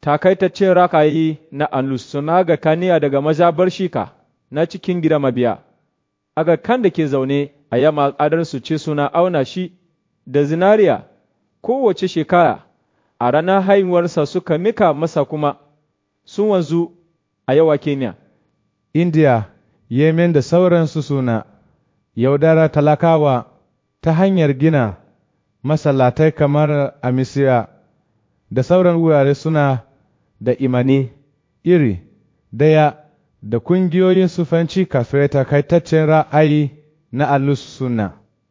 takaitaccen rakayi na Anlus suna ga kaniya daga mazabar shika na cikin gida mabiya, aga kan da ke zaune a yamma adarsu ce suna auna shi da zinariya kowace shekara, a ranar haihuwarsa suka mika masa kuma sun wanzu a yawa Kenya. India, Yemen da sauransu suna yaudara talakawa ta hanyar gina masallatai kamar a Misira da sauran wurare suna da imani iri daya da kungiyoyin sufanci kafin takaitaccen ra'ayi na alus suna.